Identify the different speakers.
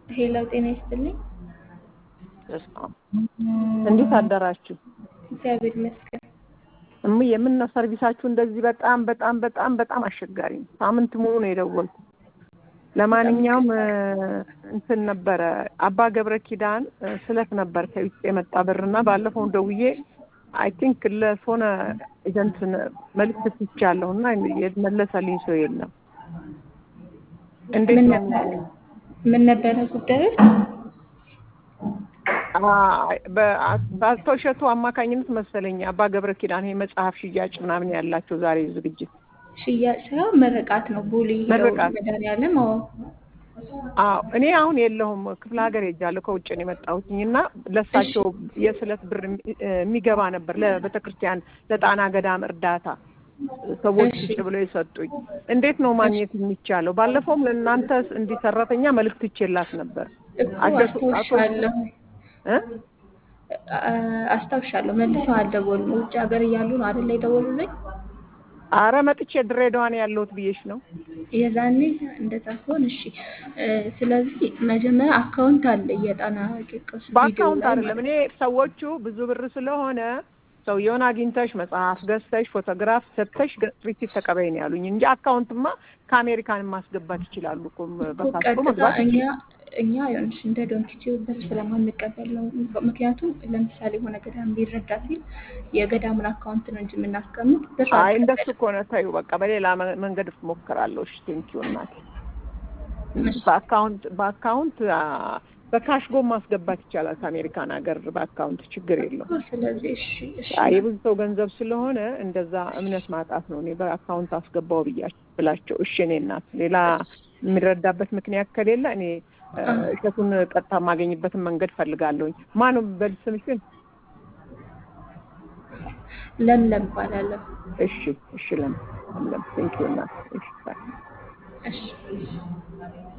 Speaker 1: ሄሎ ጤና ይስጥልኝ።
Speaker 2: እንዴት አደራችሁ?
Speaker 1: እግዚአብሔር ይመስገን።
Speaker 2: እምዬ የምነው ሰርቪሳችሁ እንደዚህ በጣም በጣም በጣም በጣም አስቸጋሪ ነው። ሳምንት ሙሉ ነው የደወልኩት። ለማንኛውም እንትን ነበረ አባ ገብረ ኪዳን ስለት ነበር ከውጭ የመጣ ብርና ባለፈው ደውዬ አይ ቲንክ ለሆነ ኤጀንት መልዕክት ትቻለሁ እና የመለሰልኝ ሰው የለም። እንዴት
Speaker 1: ምን
Speaker 2: ነው
Speaker 1: ነበረ ምን ነበረ ጉዳዩ?
Speaker 2: በአቶ እሸቱ አማካኝነት መሰለኝ አባ ገብረ ኪዳን ይሄ መጽሐፍ ሽያጭ ምናምን ያላቸው ዛሬ ዝግጅት
Speaker 1: ሽያጭ ሳይሆን ምርቃት ነው። ቦሌ ሄደው
Speaker 2: ምርቃት።
Speaker 1: መድኃኒዓለም አዎ
Speaker 2: አዎ እኔ አሁን የለሁም ክፍለ ሀገር ሄጃለሁ ከውጭ ነው የመጣሁትኝ እና ለእሳቸው የስለት ብር የሚገባ ነበር ለቤተ ክርስቲያን ለጣና ገዳም እርዳታ ሰዎች
Speaker 1: እሺ።
Speaker 2: ቁጭ ብለው የሰጡኝ እንዴት ነው ማግኘት የሚቻለው ባለፈውም ለእናንተ እንዲህ ሰራተኛ መልዕክት ይቼላት ነበር
Speaker 1: እኮ
Speaker 2: አሸቱ አቶ
Speaker 1: አስታውሻለሁ
Speaker 2: እ?
Speaker 1: አ- አስታውሻለሁ። መልሰው አልደወሉም። ውጭ ሀገር እያሉ ነው አይደል የደወሉልኝ?
Speaker 2: አረ መጥቼ ድሬዳዋ ነው ያለሁት ብዬሽ ነው
Speaker 1: የዛኔ እንደዛ ከሆን እሺ። እ፣ ስለዚህ መጀመሪያ አካውንት አለ የጣና ቂርቆስ ቪዲዮ
Speaker 2: በአካውንት
Speaker 1: ላይ
Speaker 2: አይደለም
Speaker 1: ማለት
Speaker 2: እኔ ሰዎቹ ብዙ ብር ስለሆነ ሰውየውን አግኝተሽ መጽሐፍ ገዝተሽ ፎቶግራፍ ሰጥተሽ ሪሲት ተቀበይ ነው ያሉኝ እንጂ አካውንትማ ከአሜሪካን ማስገባት ይችላሉ እኮ
Speaker 1: እኮ
Speaker 2: በፓስፖርት
Speaker 1: ቀጥታ
Speaker 2: መግባት
Speaker 1: እኛ
Speaker 2: ይችላል።
Speaker 1: እኛ ይኸውልሽ እንደ ዶንኪቲው በስ ስለማንቀበል ነው። ምክንያቱም ለምሳሌ የሆነ ገዳም ሊረዳ ሲል የገዳሙን አካውንት ነው እንጂ የምናስቀምጥ ብር
Speaker 2: አይ እንደሱ
Speaker 1: አንቀበልም።
Speaker 2: ከሆነ ተይው በቃ በሌላ መ- መንገድ እሞክራለሁ። እሺ ቴንኪው እናቴ።
Speaker 1: እሺ።
Speaker 2: በአካውንት በአካውንት አ፣ በካሽ ጎ ማስገባት ይቻላል ከአሜሪካን ሀገር በአካውንት ችግር የለውም።
Speaker 1: እኮ ስለዚህ እሺ እሺ
Speaker 2: አይ የብዙ ሰው ገንዘብ ስለሆነ እንደዛ እምነት ማጣት ነው። እኔ በአካውንት አስገባው ብያ ብላቸው እሺ እኔ እናት ሌላ የሚረዳበት ምክንያት ከሌለ እኔ እ፣ እሸቱን ቀጥታ የማገኝበትን መንገድ ፈልጋለሁኝ። ማነው በል ስምሽን?
Speaker 1: ለምለም እባላለሁ።
Speaker 2: እሺ እሺ ለም ለም ቴንኪው እናት እሺ ባይ።
Speaker 1: እሺ